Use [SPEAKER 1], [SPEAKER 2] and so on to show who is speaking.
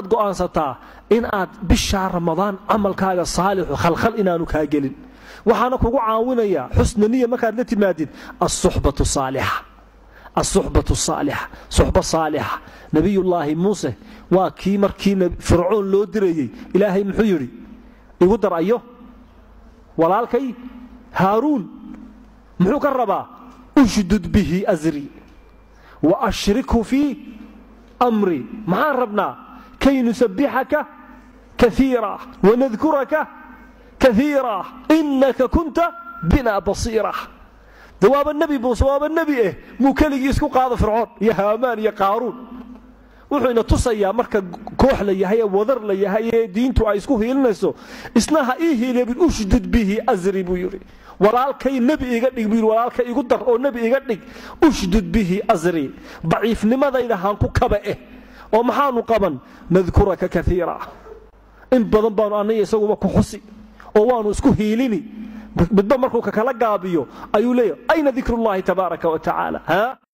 [SPEAKER 1] go'aansataa in aad bishaa ramadaan camalkaaga saalixu khalkhal inaanu kaa gelin waxaana kugu caawinaya xusna niya markaad la timaadid asuxbatu saalixa asuxbatu saalixa suxba saalixa nabiyullaahi muuse waa kii markii fircoon loo dirayey ilaahay muxuu yidhi igu dar ayo walaalkay haaruun muxuu ka rabaa ushdud bihi asri wa ashrikhu fii amri maxaan rabnaa kay nusabbixaka kaiira wanadkuraka kaiira inaka kunta bina basiira de waaba nebi muuse waaba nebi eh muu keligii isku qaado fircoon iyo haamaan iyo qaaruun wuxuu ina tusayaa marka koox la yahay ee wadar la yahay ee diintu ay isku hiilinayso isna ha ii hiilebin ushdud bihi asri buu yidhi walaalkay nebi iga dhig buu yidhi walaalkay igu dar oo nebi iga dhig ushdud bihi asri daciifnimadayda haan ku kaba eh oo maxaanu qaban nadkuraka kaiira in badan baanu aniga isaguba ku xusi oo waanu isku hiilini midba markuu kakala gaabiyo ayuu leeyahay ayna dikrullahi tabaaraka wa tacaala